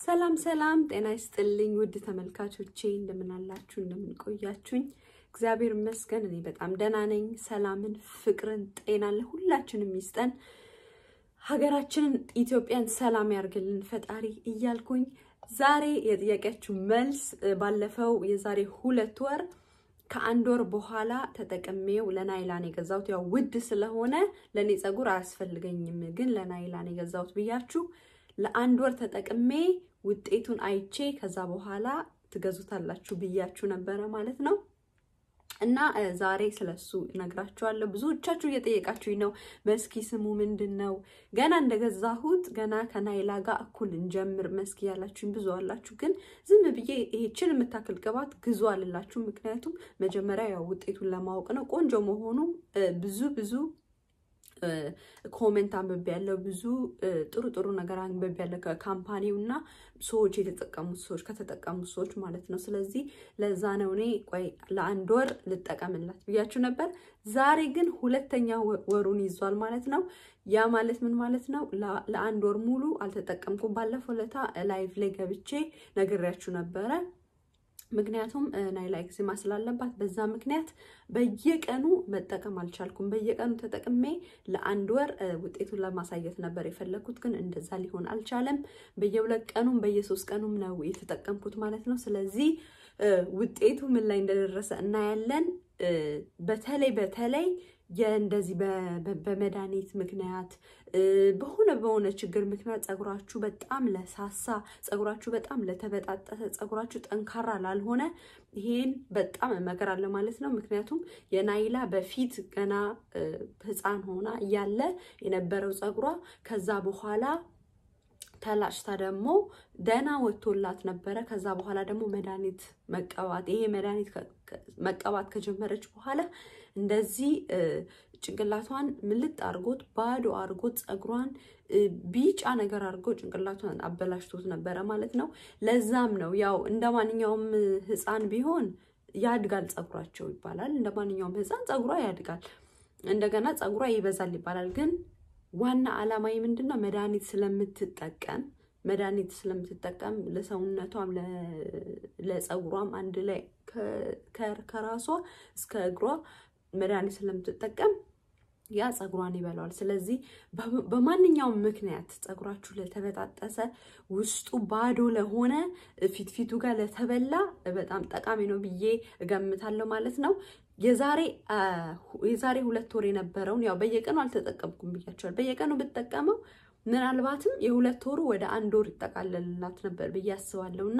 ሰላም ሰላም፣ ጤና ይስጥልኝ ውድ ተመልካቾቼ፣ እንደምን አላችሁ? እንደምን ቆያችሁኝ? እግዚአብሔር ይመስገን እኔ በጣም ደህና ነኝ። ሰላምን፣ ፍቅርን፣ ጤናን ለሁላችንም ይስጠን። ሀገራችንን ኢትዮጵያን ሰላም ያርግልን ፈጣሪ እያልኩኝ ዛሬ የጥያቄያችሁ መልስ ባለፈው የዛሬ ሁለት ወር ከአንድ ወር በኋላ ተጠቅሜው ለናይላን የገዛሁት ያው ውድ ስለሆነ ለእኔ ፀጉር አያስፈልገኝም፣ ግን ለናይላን የገዛሁት ብያችሁ ለአንድ ወር ተጠቅሜ ውጤቱን አይቼ ከዛ በኋላ ትገዙታላችሁ ብያችሁ ነበረ ማለት ነው። እና ዛሬ ስለሱ እነግራችኋለሁ። ብዙዎቻችሁ እየጠየቃችሁኝ ነው። መስኪ ስሙ ምንድን ነው? ገና እንደገዛሁት ገና ከናይላ ጋር እኩል እንጀምር መስኪ ያላችሁኝ ብዙ አላችሁ። ግን ዝም ብዬ ይሄችን የምታክል ቅባት ግዙ አልላችሁ። ምክንያቱም መጀመሪያ ያው ውጤቱን ለማወቅ ነው። ቆንጆ መሆኑ ብዙ ብዙ ኮሜንት አንብቤ ያለው ብዙ ጥሩ ጥሩ ነገር አንብቤ ያለው ከካምፓኒው እና ሰዎች የተጠቀሙት ሰዎች ከተጠቀሙት ሰዎች ማለት ነው። ስለዚህ ለዛ ነው እኔ ቆይ ለአንድ ወር ልጠቀምላት ብያችሁ ነበር። ዛሬ ግን ሁለተኛ ወሩን ይዟል ማለት ነው። ያ ማለት ምን ማለት ነው? ለአንድ ወር ሙሉ አልተጠቀምኩም። ባለፈው ለታ ላይቭ ላይ ገብቼ ነግሬያችሁ ነበረ። ምክንያቱም ናይላ ኤክዜማ ስላለባት በዛ ምክንያት በየቀኑ መጠቀም አልቻልኩም። በየቀኑ ተጠቅሜ ለአንድ ወር ውጤቱን ለማሳየት ነበር የፈለግኩት፣ ግን እንደዛ ሊሆን አልቻለም። በየሁለት ቀኑም በየሶስት ቀኑም ነው የተጠቀምኩት ማለት ነው። ስለዚህ ውጤቱ ምን ላይ እንደደረሰ እናያለን። በተለይ በተለይ የእንደዚህ በመድኃኒት ምክንያት በሆነ በሆነ ችግር ምክንያት ፀጉራችሁ በጣም ለሳሳ፣ ፀጉራችሁ በጣም ለተበጣጠሰ፣ ፀጉራችሁ ጠንካራ ላልሆነ ይሄን በጣም እመክራለሁ ማለት ነው። ምክንያቱም የናይላ በፊት ገና ሕፃን ሆና እያለ የነበረው ፀጉሯ ከዛ በኋላ ተላጭታ ደግሞ ደህና ወጥቶላት ነበረ። ከዛ በኋላ ደግሞ መድኃኒት መቀባት ይሄ መድኃኒት መቀባት ከጀመረች በኋላ እንደዚህ ጭንቅላቷን ምልጥ አድርጎት ባዶ አድርጎት ፀጉሯን ቢጫ ነገር አድርጎ ጭንቅላቷን አበላሽቶት ነበረ ማለት ነው። ለዛም ነው ያው እንደ ማንኛውም ህፃን ቢሆን ያድጋል ፀጉራቸው ይባላል። እንደ ማንኛውም ህፃን ፀጉሯ ያድጋል፣ እንደገና ፀጉሯ ይበዛል ይባላል። ግን ዋና ዓላማዊ ምንድን ነው? መድኃኒት ስለምትጠቀም መድኃኒት ስለምትጠቀም ለሰውነቷም ለፀጉሯም አንድ ላይ ከራሷ እስከ እግሯ መድኃኒት ስለምትጠቀም ያ ፀጉሯን ይበላዋል። ስለዚህ በማንኛውም ምክንያት ፀጉራችሁ ለተበጣጠሰ ውስጡ ባዶ ለሆነ ፊት ፊቱ ጋር ለተበላ በጣም ጠቃሚ ነው ብዬ እገምታለሁ ማለት ነው። የዛሬ የዛሬ ሁለት ወር የነበረውን ያው በየቀኑ አልተጠቀምኩም ብያቸዋል። በየቀኑ ብጠቀመው ምናልባትም የሁለት ወሩ ወደ አንድ ወር ይጠቃለልላት ነበር ብዬ አስባለሁ እና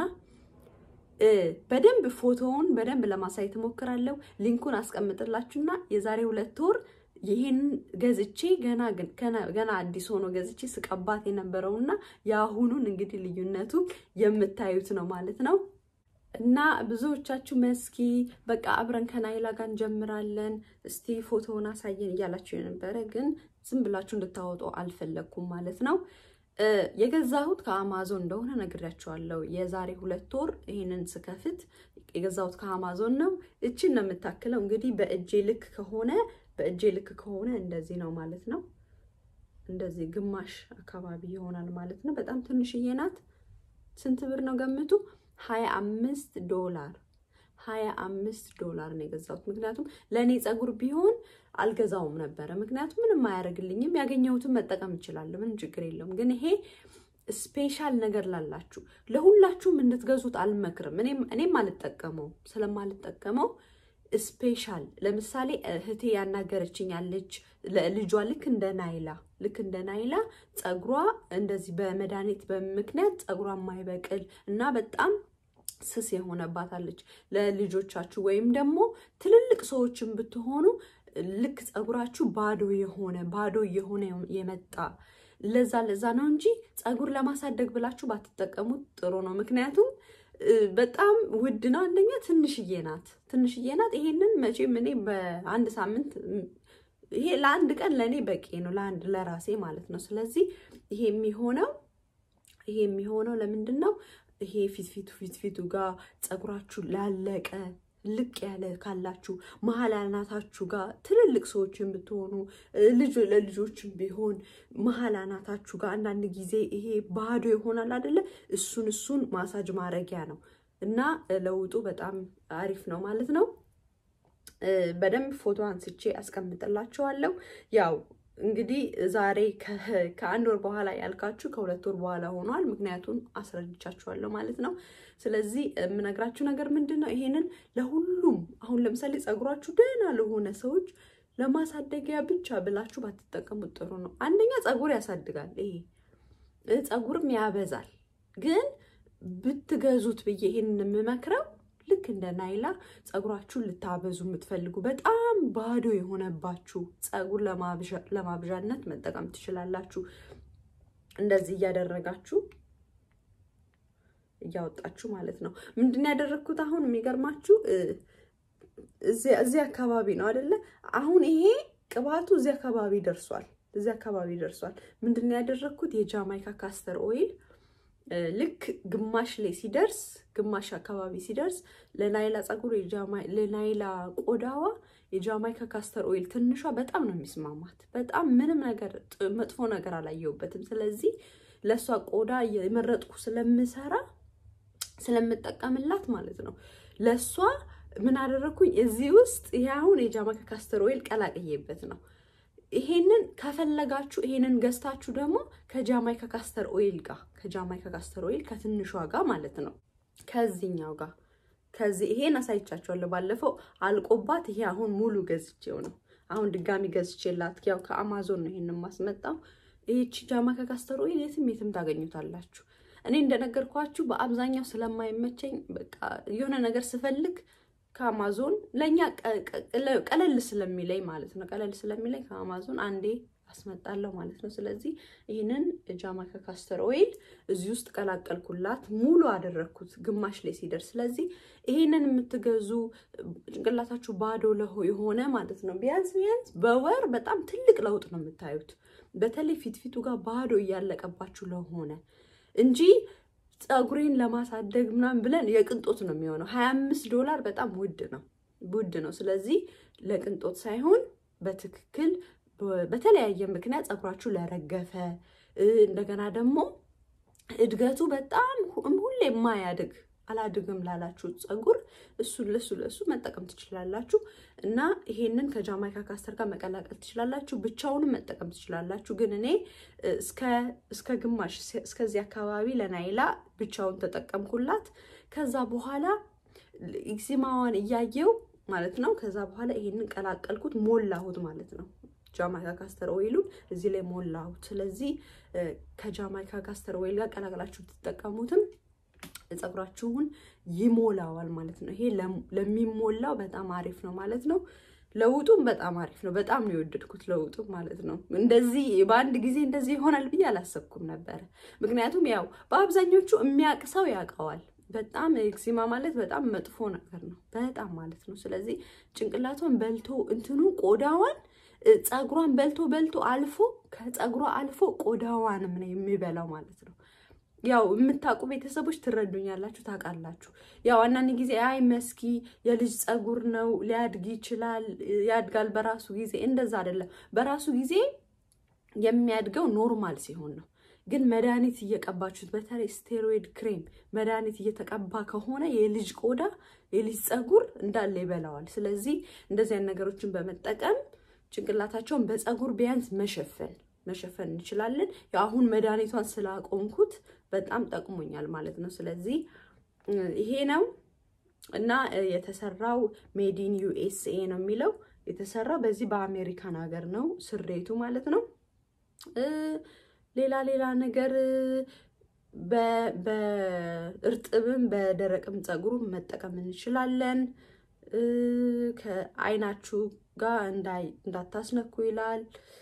በደንብ ፎቶውን በደንብ ለማሳየት እሞክራለሁ። ሊንኩን አስቀምጥላችሁና የዛሬ ሁለት ወር ይህን ገዝቼ ገና ገና አዲስ ሆኖ ገዝቼ ስቀባት የነበረውና የአሁኑን እንግዲህ ልዩነቱ የምታዩት ነው ማለት ነው። እና ብዙዎቻችሁ መስኪ በቃ አብረን ከናይላ ጋር እንጀምራለን፣ እስቲ ፎቶውን አሳየን እያላችሁ የነበረ ግን ዝም ብላችሁ እንድታወጡ አልፈለግኩም ማለት ነው። የገዛሁት ከአማዞን እንደሆነ ነግሬያቸዋለሁ። የዛሬ ሁለት ወር ይህንን ስከፍት የገዛሁት ከአማዞን ነው። እችን ነው የምታክለው። እንግዲህ በእጄ ልክ ከሆነ በእጄ ልክ ከሆነ እንደዚህ ነው ማለት ነው። እንደዚህ ግማሽ አካባቢ ይሆናል ማለት ነው። በጣም ትንሽዬ ናት። ስንት ብር ነው ገምቱ? ሀያ አምስት ዶላር ሀያ አምስት ዶላር ነው የገዛሁት። ምክንያቱም ለእኔ ፀጉር ቢሆን አልገዛውም ነበረ። ምክንያቱም ምንም አያደርግልኝም። ያገኘሁትን መጠቀም እችላለሁ። ምንም ችግር የለውም። ግን ይሄ ስፔሻል ነገር ላላችሁ ለሁላችሁም እንድትገዙት አልመክርም። እኔም አልጠቀመው ስለማልጠቀመው ስፔሻል ለምሳሌ እህቴ ያናገረችኝ ያለች ልጇ ልክ እንደ ናይላ ልክ እንደ ናይላ ፀጉሯ እንደዚህ በመድኃኒት በምክንያት ፀጉሯ የማይበቅል እና በጣም ስስ የሆነባታለች ለልጆቻችሁ ወይም ደግሞ ትልልቅ ሰዎችን ብትሆኑ ልክ ፀጉራችሁ ባዶ የሆነ ባዶ የሆነ የመጣ ለዛ ለዛ ነው እንጂ ፀጉር ለማሳደግ ብላችሁ ባትጠቀሙት ጥሩ ነው። ምክንያቱም በጣም ውድ ነው። አንደኛ ትንሽዬ ናት፣ ትንሽዬ ናት። ይሄንን መቼም እኔ በአንድ ሳምንት ይሄ ለአንድ ቀን ለእኔ በቂ ነው፣ ለአንድ ለራሴ ማለት ነው። ስለዚህ ይሄ የሚሆነው ይሄ የሚሆነው ለምንድን ነው? ይሄ ፊት ፊቱ ፊት ፊቱ ጋር ፀጉራችሁ ላለቀ ልቅ ያለ ካላችሁ መሀል አናታችሁ ጋር ትልልቅ ሰዎችን ብትሆኑ ልጅ ለልጆችን ቢሆን መሀል አናታችሁ ጋር አንዳንድ ጊዜ ይሄ ባዶ ይሆናል አይደለ? እሱን እሱን ማሳጅ ማድረጊያ ነው እና ለውጡ በጣም አሪፍ ነው ማለት ነው። በደንብ ፎቶ አንስቼ አስቀምጥላችኋለሁ። ያው እንግዲህ ዛሬ ከአንድ ወር በኋላ ያልካችሁ ከሁለት ወር በኋላ ሆኗል። ምክንያቱም አስረድቻችኋለሁ ማለት ነው። ስለዚህ የምነግራችሁ ነገር ምንድን ነው? ይሄንን ለሁሉም አሁን ለምሳሌ ፀጉራችሁ ደህና ለሆነ ሰዎች ለማሳደጊያ ብቻ ብላችሁ ባትጠቀሙት ጥሩ ነው። አንደኛ ፀጉር ያሳድጋል፣ ይሄ ፀጉርም ያበዛል። ግን ብትገዙት ብዬ ይሄንን የምመክረው ልክ እንደ ናይላ ፀጉራችሁን ልታበዙ የምትፈልጉ በጣም ባዶ የሆነባችሁ ፀጉር ለማብዣነት መጠቀም ትችላላችሁ። እንደዚህ እያደረጋችሁ እያወጣችሁ ማለት ነው። ምንድን ነው ያደረግኩት? አሁን የሚገርማችሁ እዚህ አካባቢ ነው አይደለ? አሁን ይሄ ቅባቱ እዚህ አካባቢ ደርሷል። እዚህ አካባቢ ደርሷል። ምንድን ነው ያደረግኩት? የጃማይካ ካስተር ኦይል ልክ ግማሽ ላይ ሲደርስ ግማሽ አካባቢ ሲደርስ ለናይላ ፀጉር ለናይላ ቆዳዋ የጃማይካ ካስተር ኦይል ትንሿ በጣም ነው የሚስማማት። በጣም ምንም ነገር መጥፎ ነገር አላየሁበትም። ስለዚህ ለእሷ ቆዳ የመረጥኩ ስለምሰራ ስለምጠቀምላት ማለት ነው ለእሷ ምን አደረግኩኝ? እዚህ ውስጥ ይሄ አሁን የጃማይካ ካስተር ኦይል ቀላቅዬበት ነው። ይሄንን ከፈለጋችሁ ይሄንን ገዝታችሁ ደግሞ ከጃማይካ ካስተር ኦይል ጋር ከጃማይካ ካስተር ኦይል ከትንሿ ጋር ማለት ነው ከዚህኛው ጋር ከዚህ ይሄን አሳይቻችኋለሁ ባለፈው አልቆባት። ይሄ አሁን ሙሉ ገዝቼው ነው አሁን ድጋሚ ገዝቼላት፣ ያው ከአማዞን ነው ይሄንን ማስመጣው። ይህቺ ጃማይካ ካስተር ኦይል የትም የትም ታገኙታላችሁ። እኔ እንደነገርኳችሁ በአብዛኛው ስለማይመቸኝ በቃ የሆነ ነገር ስፈልግ ከአማዞን ለእኛ ቀለል ስለሚለኝ ማለት ነው ቀለል ስለሚለኝ ከአማዞን አንዴ አስመጣለሁ ማለት ነው። ስለዚህ ይህንን ጃማይካ ካስተር ኦይል እዚህ ውስጥ ቀላቀልኩላት፣ ሙሉ አደረግኩት ግማሽ ላይ ሲደርስ። ስለዚህ ይህንን የምትገዙ ጭንቅላታችሁ ባዶ የሆነ ማለት ነው ቢያንስ ቢያንስ በወር በጣም ትልቅ ለውጥ ነው የምታዩት። በተለይ ፊትፊቱ ጋር ባዶ እያለቀባችሁ ለሆነ እንጂ ፀጉሬን ለማሳደግ ምናምን ብለን የቅንጦት ነው የሚሆነው። ሀያ አምስት ዶላር በጣም ውድ ነው ውድ ነው። ስለዚህ ለቅንጦት ሳይሆን በትክክል በተለያየ ምክንያት ፀጉራችሁ ለረገፈ እንደገና ደግሞ እድገቱ በጣም ሁሌ የማያድግ አላድግም ላላችሁ ፀጉር እሱን ለሱ ለሱ መጠቀም ትችላላችሁ። እና ይሄንን ከጃማይካ ካስተር ጋር መቀላቀል ትችላላችሁ። ብቻውንም መጠቀም ትችላላችሁ። ግን እኔ እስከ ግማሽ እስከዚህ አካባቢ ለናይላ ብቻውን ተጠቀምኩላት። ከዛ በኋላ ኤክዚማዋን እያየው ማለት ነው። ከዛ በኋላ ይሄንን ቀላቀልኩት፣ ሞላሁት ማለት ነው። ጃማይካ ካስተር ኦይሉን እዚህ ላይ ሞላሁት። ስለዚህ ከጃማይካ ካስተር ኦይል ጋር ቀላቅላችሁ ብትጠቀሙትም ፀጉራችሁን ይሞላዋል ማለት ነው። ይሄ ለሚሞላው በጣም አሪፍ ነው ማለት ነው። ለውጡም በጣም አሪፍ ነው። በጣም ነው የወደድኩት ለውጡ ማለት ነው። እንደዚህ በአንድ ጊዜ እንደዚህ ይሆናል ብዬ አላሰብኩም ነበረ። ምክንያቱም ያው በአብዛኞቹ የሚያውቅ ሰው ያውቀዋል። በጣም ኤክዚማ ማለት በጣም መጥፎ ነገር ነው፣ በጣም ማለት ነው። ስለዚህ ጭንቅላቷን በልቶ እንትኑ ቆዳዋን ፀጉሯን በልቶ በልቶ አልፎ ከፀጉሯ አልፎ ቆዳዋንም ነው የሚበላው ማለት ነው። ያው የምታውቁ ቤተሰቦች ትረዱኛላችሁ፣ ታውቃላችሁ። ያው አንዳንድ ጊዜ አይ መስኪ የልጅ ፀጉር ነው ሊያድግ ይችላል፣ ያድጋል በራሱ ጊዜ። እንደዛ አይደለም። በራሱ ጊዜ የሚያድገው ኖርማል ሲሆን ነው። ግን መድኃኒት እየቀባችሁት በተለይ ስቴሮይድ ክሬም መድኃኒት እየተቀባ ከሆነ የልጅ ቆዳ የልጅ ፀጉር እንዳለ ይበላዋል። ስለዚህ እንደዚህ አይነት ነገሮችን በመጠቀም ጭንቅላታቸውን በፀጉር ቢያንስ መሸፈን መሸፈን እንችላለን። አሁን መድኃኒቷን ስላቆምኩት በጣም ጠቅሞኛል ማለት ነው። ስለዚህ ይሄ ነው እና የተሰራው ሜዲን ዩኤስኤ ነው የሚለው የተሰራው በዚህ በአሜሪካን ሀገር ነው ስሬቱ ማለት ነው። ሌላ ሌላ ነገር በእርጥብም በደረቅም ፀጉሩ መጠቀም እንችላለን። ከአይናችሁ ጋር እንዳታስነኩ ይላል።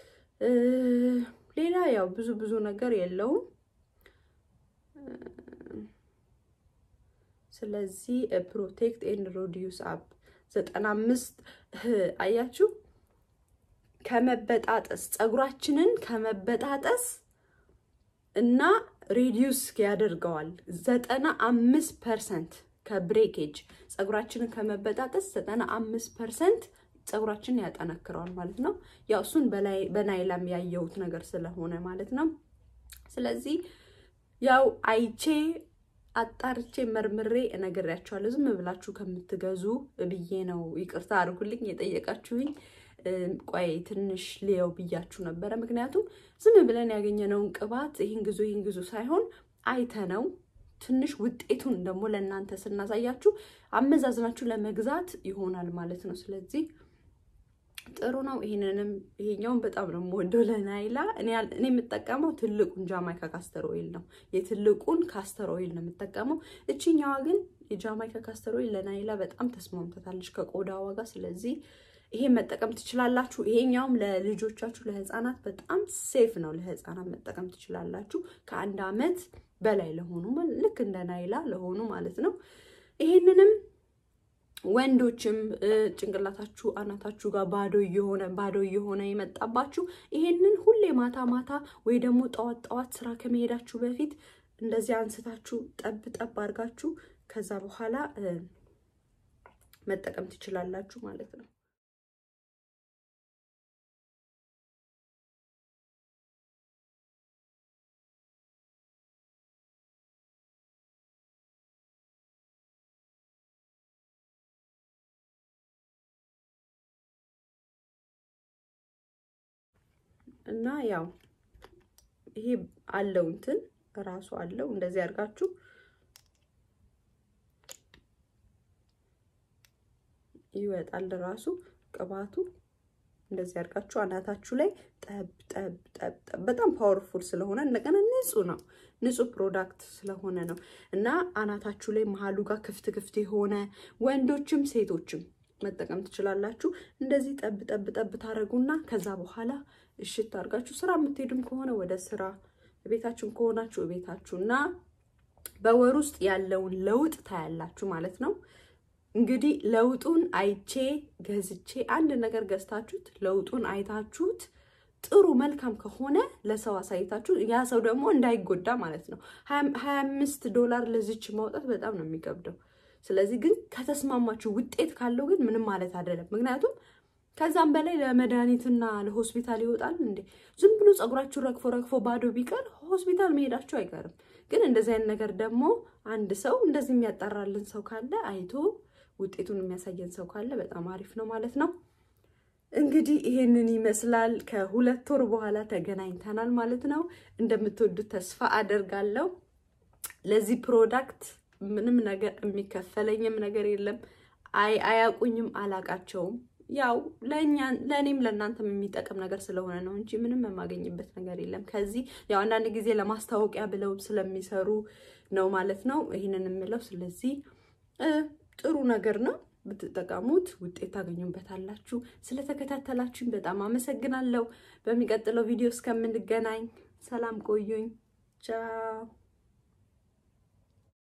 ሌላ ያው ብዙ ብዙ ነገር የለውም። ስለዚህ ፕሮቴክት ኤንድ ሮዲዩስ አፕ ዘጠና አምስት አያችሁ ከመበጣጠስ ፀጉራችንን ከመበጣጠስ እና ሬዲዩስ ያደርገዋል። ዘጠና አምስት ፐርሰንት ከብሬኬጅ ፀጉራችንን ከመበጣጠስ ዘጠና አምስት ፐርሰንት ፀጉራችንን ያጠነክረዋል ማለት ነው። ያው እሱን በናይላም ያየሁት ነገር ስለሆነ ማለት ነው። ስለዚህ ያው አይቼ አጣርቼ መርምሬ እነግራችኋለሁ። ዝም ብላችሁ ከምትገዙ ብዬ ነው። ይቅርታ አድርጉልኝ የጠየቃችሁኝ። ቆይ ትንሽ ልየው ብያችሁ ነበረ። ምክንያቱም ዝም ብለን ያገኘነውን ቅባት ይህን ግዙ ይህን ግዙ ሳይሆን አይተነው ትንሽ ውጤቱን ደግሞ ለእናንተ ስናሳያችሁ አመዛዝናችሁ ለመግዛት ይሆናል ማለት ነው። ስለዚህ ጥሩ ነው። ይህንንም ይሄኛውን በጣም ነው የምወደው ለናይላ። እኔ የምጠቀመው ትልቁን ጃማይካ ካስተር ኦይል ነው። የትልቁን ካስተር ኦይል ነው የምጠቀመው። እችኛዋ ግን የጃማይካ ካስተር ኦይል ለናይላ በጣም ተስማምተታለች ከቆዳዋ ጋር። ስለዚህ ይሄ መጠቀም ትችላላችሁ። ይሄኛውም ለልጆቻችሁ ለህፃናት በጣም ሴፍ ነው። ለህፃናት መጠቀም ትችላላችሁ። ከአንድ አመት በላይ ለሆኑ ልክ እንደ ናይላ ለሆኑ ማለት ነው። ይሄንንም ወንዶችም ጭንቅላታችሁ አናታችሁ ጋር ባዶ እየሆነ ባዶ እየሆነ የመጣባችሁ ይሄንን ሁሌ ማታ ማታ ወይ ደግሞ ጠዋት ጠዋት ስራ ከመሄዳችሁ በፊት እንደዚህ አንስታችሁ ጠብ ጠብ አድርጋችሁ ከዛ በኋላ መጠቀም ትችላላችሁ ማለት ነው። እና ያው ይሄ አለው እንትን ራሱ አለው እንደዚህ አድርጋችሁ ይወጣል ራሱ ቅባቱ እንደዚህ አድርጋችሁ አናታችሁ ላይ ጠብ ጠብ ጠብ ጠብ። በጣም ፓወርፉል ስለሆነ እንደገና ንጹህ ነው፣ ንጹህ ፕሮዳክት ስለሆነ ነው እና አናታችሁ ላይ መሀሉ ጋር ክፍት ክፍት የሆነ ወንዶችም ሴቶችም መጠቀም ትችላላችሁ። እንደዚህ ጠብ ጠብ ጠብ ታደርጉና ከዛ በኋላ እሽት አድርጋችሁ ስራ የምትሄዱም ከሆነ ወደ ስራ፣ ቤታችሁን ከሆናችሁ ቤታችሁ እና በወር ውስጥ ያለውን ለውጥ ታያላችሁ ማለት ነው። እንግዲህ ለውጡን አይቼ ገዝቼ አንድ ነገር ገዝታችሁት ለውጡን አይታችሁት ጥሩ መልካም ከሆነ ለሰው አሳይታችሁ ያ ሰው ደግሞ እንዳይጎዳ ማለት ነው። ሀያ አምስት ዶላር ለዚች ማውጣት በጣም ነው የሚከብደው። ስለዚህ ግን ከተስማማችሁ ውጤት ካለው ግን ምንም ማለት አይደለም። ምክንያቱም ከዛም በላይ ለመድኃኒትና ለሆስፒታል ይወጣል እንዴ? ዝም ብሎ ፀጉራችሁ ረግፎ ረግፎ ባዶ ቢቀር ሆስፒታል መሄዳችሁ አይቀርም። ግን እንደዚህ አይነት ነገር ደግሞ አንድ ሰው እንደዚህ የሚያጣራልን ሰው ካለ አይቶ ውጤቱን የሚያሳየን ሰው ካለ በጣም አሪፍ ነው ማለት ነው። እንግዲህ ይሄንን ይመስላል። ከሁለት ወር በኋላ ተገናኝተናል ማለት ነው። እንደምትወዱት ተስፋ አደርጋለሁ። ለዚህ ፕሮዳክት ምንም ነገር የሚከፈለኝም ነገር የለም። አይ አያውቁኝም፣ አላቃቸውም። ያው ለእኔም ለእናንተም የሚጠቅም ነገር ስለሆነ ነው እንጂ ምንም የማገኝበት ነገር የለም። ከዚህ ያው አንዳንድ ጊዜ ለማስታወቂያ ብለው ስለሚሰሩ ነው ማለት ነው ይህንን የምለው። ስለዚህ ጥሩ ነገር ነው ብትጠቀሙት ውጤት ታገኙበታላችሁ። ስለተከታተላችሁኝ በጣም አመሰግናለሁ። በሚቀጥለው ቪዲዮ እስከምንገናኝ ሰላም ቆዩኝ። ቻው